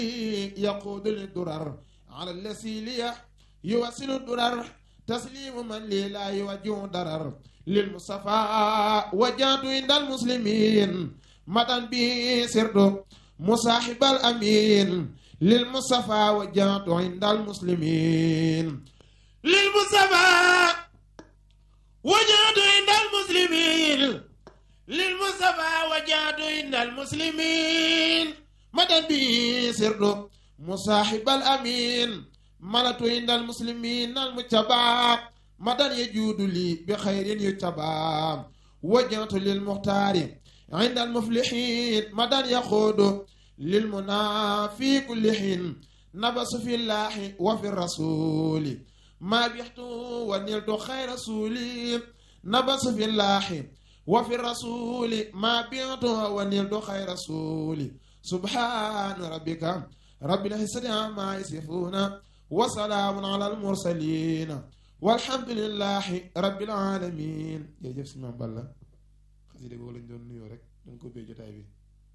يقود للدرر على الذي يوصل الدرر تسليم من لي لا يوجه ضرر للمصطفى وجهت عند المسلمين مدن به سرد مصاحب الأمين للمصطفى وجهت عند المسلمين للمصطفى وجهت عند المسلمين للمصطفى وجهت عند المسلمين مدن به سرد مصاحب الأمين ملت عند المسلمين المتبع مدن يجود لي بخير يتبع وجهت للمختار عند المفلحين مدن يخوض للمنى في كل حين نبس في الله وفي الرسول ما بيحت ونلت خير رسولي نبس في الله وفي الرسول ما بيحت ونلت خير رسولي سبحان ربك رب العزة عما يصفون وسلام على المرسلين والحمد لله رب العالمين jërëjëf si maam Balla xasida boobu lañ doon nuyoo rek dañ ko bee jotaay bi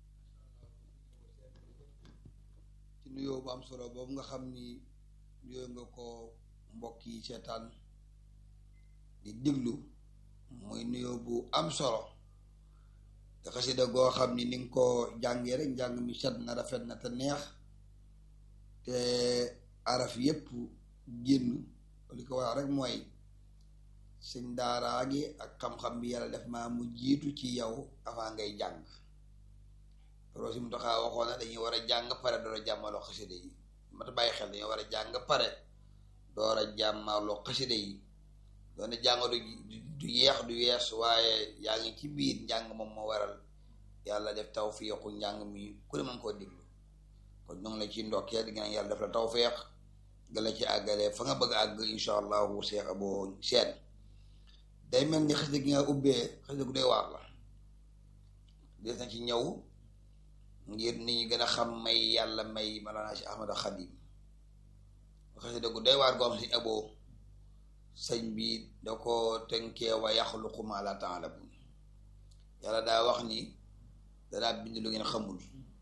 ci nuyoo bu am solo boobu nga xam ni nuyoo nga ko mbokk yi seetaan di diglu muy nuyoo bu am solo te xasida goo xam ni ni nga ko jàngee rek njàng mi set na rafet na te neex te araf yépp génn li ko wax rek mooy sëñ daaraa gi ak xam-xam bi yàlla def maa mu jiitu ci yow avant ngay jàng loolu si mu taxaa waxoon na dañuy war a jàng pare door a jàmmaloo xasida yi mata bàyyi xel dañoo war a jàng pare door a jàmmaloo xasida yi doone jàng du du yeex du yees waaye yaa ngi ci biir njàng moom moo waral yàlla def tawfiixu njàng mi ku ne mën koo diglu kon ñu ngi la ci ndokkee di nga yàlla def la tawfiix nga la ci àggale fa nga bëgg a àgg insha allahu Cheikh Abo Seen day mel ni xasida gi nga ubbee xasida gu doy waar la des na ci ñëw ngir nit ñi gën a xam may yàlla may Mawlana Cheikh Ahmad Xadim xasida gu doy waar goo xam si Abo sëñ bi da ko tënkee wa yaxluqu ma la taalamun yàlla daa wax ni danaa bind lu ngeen xamul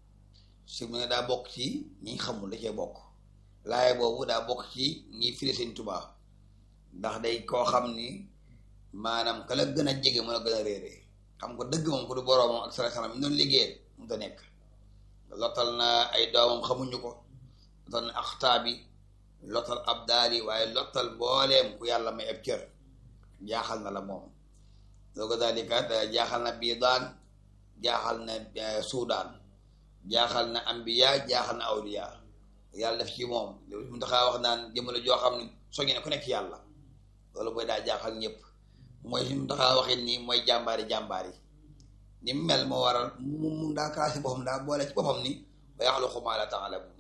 su mu ne daa bokk ci ñi xamul da cee bokk laaye boobu daa bokk ci ñi firi sëñ Tuubaa ndax day koo xam ni maanaam ka la gën a jege mën a gën a réere xam ko dëgg moom ko du boroomam ak sala salam mi noonu liggéeyal mu ta nekk lottal na ay doomam xamuñu ko lottal na axtaabi lottal ab daali waaye lottal mbooleem ku yàlla may ab cër jaaxal na la moom loo ko dalika jaaxal na biidaan jaaxal na suudaan jaaxal na ambiya jaaxal na awliya yàlla def ci moom mu taxaa wax naan jëmale joo xam ne soññi ne ku nekk yàlla loolu mooy daa jaaxal ñëpp mooy si mu taxaa waxin ni mooy jàmbaari jàmbaar yi ni mu mel moo waral mu mu daa kaasi boppam daa boole ci boppam ni ba yaxluqu maa laa ta'lamuun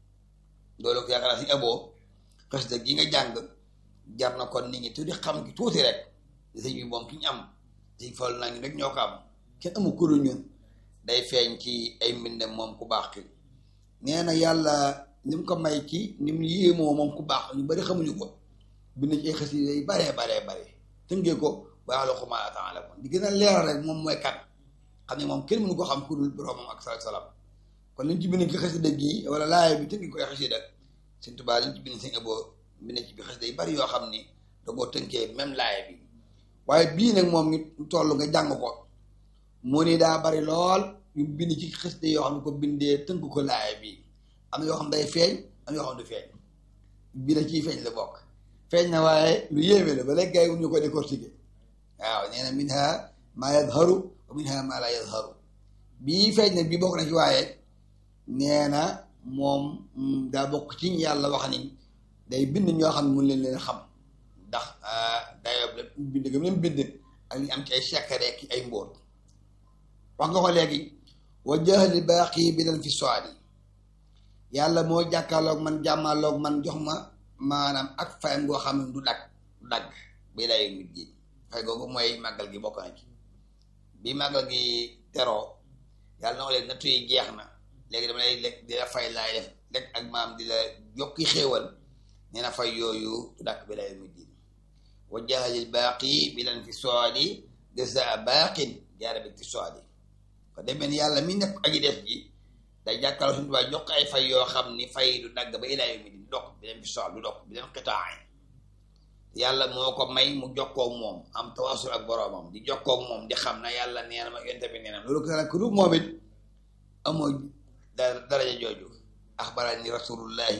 loolu ko yaakaar naa si aboo xasida gi nga jàng jar na kon nit ñi tuuti xam gi tuuti rek di sëñ bi moom ki ñu am si fal naa ñu rek ñoo ko am kenn amu kuru ñun day feeñ ci ay mbindam moom ku baax ki nee na yàlla ni mu ko may ci ni mu yéemoo moom ku baax ñu bari xamuñu ko bind ci ay xasida yi baree baree bare tëngee ko ba yaxluqu maa laa ta'lamuun di gën a leeral rek moom mooy kan xam ne moom kenn mënu ko xam ku dul boroomam ak salaatu salaam kon liñ ci bind ci xasida gi wala laaya bi tënki ko ay xasida Sëñ Tuubaa liñ ci bind sëñ Abo bind ci bi xasida yi bari yoo xam ni da koo tënkee même laaya bi waaye bii nag moom ñu toll nga jàng ko mu ni daa bari lool ñu bind ci xasida yoo xam ne ko bindee tënk ko laaya bi am na yoo xam day feeñ am yoo xam du feeñ bii da ciy feeñ la bokk feeñ na waaye lu yéeme la ba léegi gars yi ñu ko décortiquer waaw nee na minha maa yadharu wa minha maa laa yadharu bii feeñ na bii bokk na ci waaye nee na moom daa bokk ci yàlla wax ni day bind ñoo xam ne mun leen leen xam ndax dayoo la bind gam leen bind ak li am ci ay secret ki ay mbóot wax nga ko léegi wa jahli baaqi bi leen fi soali yàlla moo jàkkaarloog man jàmmaaloog man jox ma maanaam ak fayam goo xam ne du dagg du dagg bi lay mit ji fay googu mooy màggal gi bokk na ci bi màggal gi teroo yàlla na ko leen nattu yi jeex na léegi dama lay lekk di la fay laay def lekk ak maam di la yokki xéewal nee na fay yooyu du dàkk bi lay mit ji wa jahalil baaqi bi leen fi soali jazaa baaqin jaara bi fi soali ko demee ni yàlla mi nekk aji def ji day jàkkaarloo suñu tubaab jox ko ay fay yoo xam ni fay du dagg ba ilaa yawmi din dok bi leen fi soxla du dok bi leen xitaay yàlla moo ko may mu jokkoo moom am tawaasul ak boroomam di jokkoo moom di xam na yàlla nee na ma yonte bi nee na loolu ko nag ku dul moom it amoo daraja jooju axbarani rasulullahi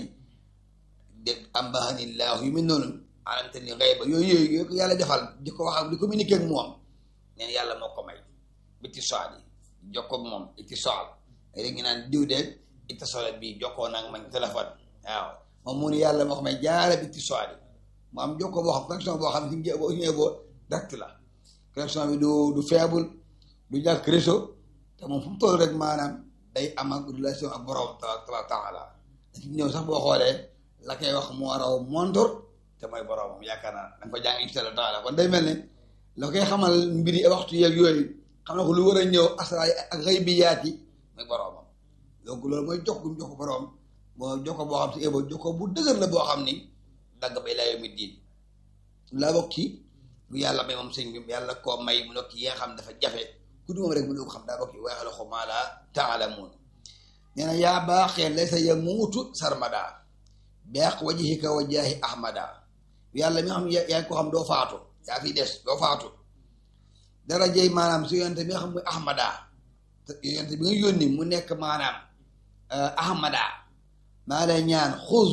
de ambahanillahu yu mel noonu alamte ni ngay ba yooyu yooyu yooyu ko yàlla defal di ko wax ak di communiquer ak moom neen yàlla moo ko may bitti soal yi di jokkoo ak moom itti soal léegi ngi naan diw de itti soal bii jokkoo nag man téléphone waaw moom mu ni yàlla moo ko may jaare bitti soal yi mu am jokkoo boo xam connexion boo xam ne si boo ñëwee boo direct la connexion bi du du faible du ñàkk réseau te moom fu mu toll rek maanaam day am ak relation ak borom tabaaraka taala dañ ñëw sax boo xoolee la koy wax moo raw montor te mooy boromam yaakaar naa da nga ko jàng incha allah taala kon day mel ne la koy xamal mbiri waxtu yeeg yooyu xam na ko lu war a ñëw asraay ak xëy bi yaat yi mooy boromam donc loolu mooy jox gu jox ko borom moo jox ko boo xam si ebo jox ko bu dëgër la boo xam ni dagg ba ilaa yawmi diin laa bokk ci lu yàlla may moom sëñ bi yàlla koo may mu nekk yi nga xam dafa jafe ku du moom rek mu ne ko xam daa bokk ci waaye xel maa laa taalamuun nee na yaa baaxee laysa yamuutu sarmada beeq wajhika wa jaahi ahmada yàlla mi nga xam yaa ngi ko xam doo faatu yaa fi des doo faatu dara jëy maanaam su yonte bi nga xam muy ahmada yonte bi nga yónni mu nekk maanaam ahmada maa lay ñaan xuz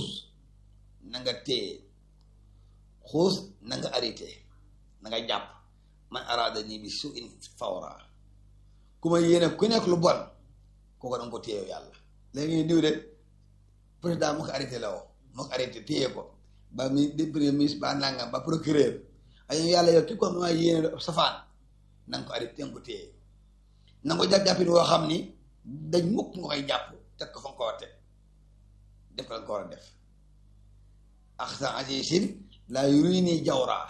na nga téye xuus na nga arrêté na nga jàpp man araada nii bi su in fawra ku ma yéene ku nekk lu bon kooku da nga ko téye yàlla léegi ñu diw de président moo ko arrêté la woo moo ko arrêté téye ko ba mi di premier ministre ba nangam ba procureur ay yàlla yow ki ko xam ne maa yéene safaan na nga ko arrêté nga ko téye na nga ko jàpp jàppin woo xam ni dañ mukk nga koy jàpp teg ko fa nga ko war a teg def ko la nga ko war a def axsa asisin laa yuri nii jawraa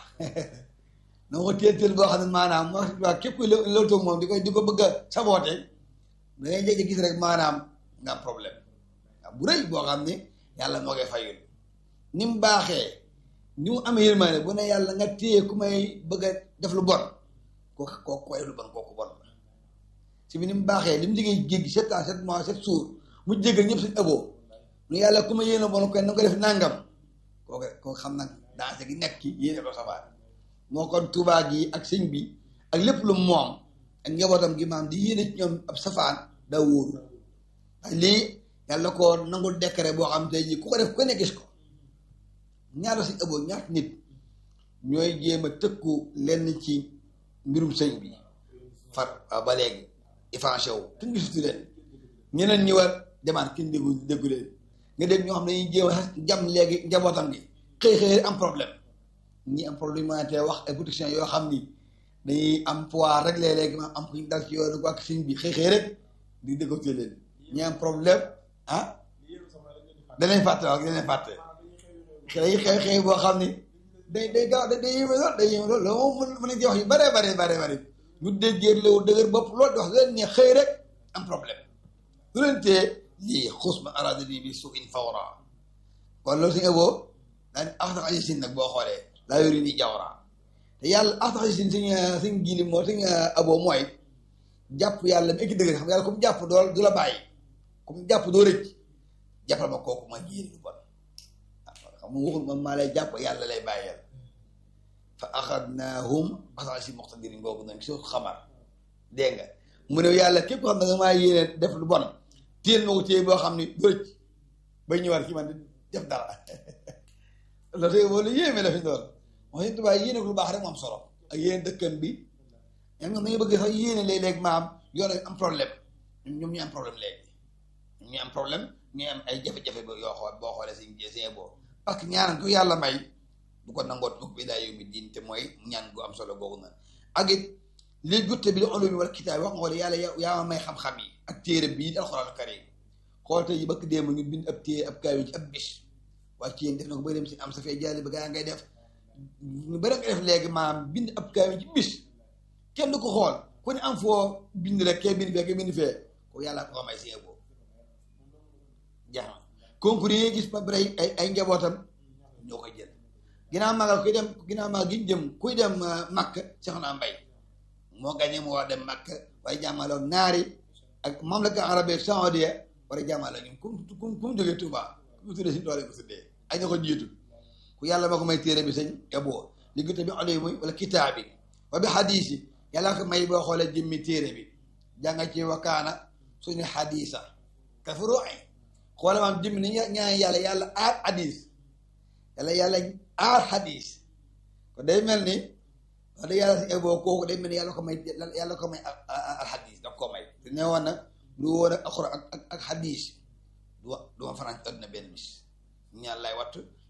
na nga ko téel téel boo xam ne maanaam moo waa képp ku loolu toog moom di ko di ko bëgg a saboote da ngay jéggi gis rek maanaam nga am problème waaw bu rëy boo xam ne yàlla moo koy fayul ni mu baaxee ni mu amee yërmaane bu ne yàlla nga téye ku may bëgg a def lu bon kooku kooku koy lu bon kooku bon la si bi ni mu baaxee li mu liggéey géej gi sept ans sept mois sept jours mu jéggal ñëpp suñu ëbboo nu yàlla ku ma yéene bon koy na nga ko def nangam kooku kooku xam nag dansé gi nekk ki yéene ko safaan moo kon tuubaa gi ak sëñ bi ak lépp lu moom ak njabootam gi maam di yéene ci ñoom ab safaan daa wóoru waaye lii yàlla ko nangul décret boo xam tey jii ku ko def ku ne gis ko ñaata si ëbboo ñaata nit ñooy jéem a tëkku lenn ci mbirum sëñ bi far waaw ba léegi éfanché wu kenn gisutu leen ñeneen ñi war demaat kenn déggu déggu leen nga dégg ñoo xam ne dañuy jéem a jam léegi njabootam gi xëy xëy am problème ñi am problème humanité wax ay protection yoo xam ni dañuy am pouvoir rek léeg-léeg ma am ku ñu dal ci yoonu ak sëñ bi xëy xëy rek di déggoo leen ñi am problème ah danañ fàtte waaw danañ fàtte xëy xëy xëy boo xam ni day day gaaw day yéeme lool day yéeme lool loolu moom mën nañ ci wax yu bare bare bare bare ñu déggee léwu dëgër bopp loolu di wax leen ne xëy rek am problème lu leen tee lii xuus ma arada nii bi su in fawra kon loolu suñu eboo daa ni axtax aji sin nag boo xoolee laa yori ni jawra te yàlla axtax aji sin suñ suñ gili moo suñ aboo mooy jàpp yàlla mi ekki dëgër xam yàlla comme jàpp dool du la bàyyi comme jàpp doo rëcc jàppal ma kooku ma jéeri lu bon xam nga waxul man maa lay jàpp yàlla lay bàyyeel fa axadnaahum axtax aji sin muqtadirin boobu noonu soo xamar dégg nga mu ne yàlla képp xam ne nga maa yéene def lu bon téel ma ko téye boo xam ni du rëcc bay ñëwaat ci man def dara la tey boo lu yéeme la fi doon wax dëgg tubaab yéene ko lu baax rek mu am solo ak yéene dëkkan bi ñoom ñoom dañu bëgg sax yéene léeg-léeg maam yoon am problème ñoom ñu am problème léegi ñu am problème ñu am ay jafe-jafe ba yoo xool boo xoolee si seen boo parce que ñaanal ko yàlla may bu ko nangoot mukk bi daa yóbbi diin te mooy ñaan gu am solo googu na ak it li jutte bi li ulumi wala kitaab wax nga xool yàlla yaa ma may xam-xam yi ak téere bii alxuraan karim xool tey yi bëgg démb ñu bind ab téere ab kaay ci ab bis waaye ci yéen def na ko ba dem si am sa fee jaali ba gaa ngay def ñu bëri nga def léegi maam bind ab kaay ci bis kenn du ko xool ku ne am foo bind rek kee bind fee kee bind fee ko yàlla ko may si boobu jax na concours yi gis ba bëri ay ay njabootam ñoo koy jël ginnaaw magal kuy dem ginnaaw magal gi jëm kuy dem makk Seexuna Mbay moo gagné moo war dem makk waaye jàmmaloon naari ak mamlaka arabe saoudia war a jàmmaale ñun ku ku ku mu jógee Touba ku mu tuddee si doole ko tuddee ay ña ko jiitu ku yàlla ma ko may téere bi sëñ eboo li gëte bi oloy muy wala kitaab bi wa bi xadiis yi yàlla ko may boo xoolee jëmmi téere bi jànga ci wakaana suñu xadiisa ka fu ruuxee xoola maam jëmmi ni ñaan yàlla yàlla aar xadiis yàlla yàlla aar xadiis ko day mel ni wax dëgg yàlla si eboo kooku day mel ni yàlla ko may yàlla ko may al xadiis daf ko may te ne woon nag lu woon ak alxuraan ak ak xadiis du wa du ma fanaan ci àdduna benn bis ñaan lay wattu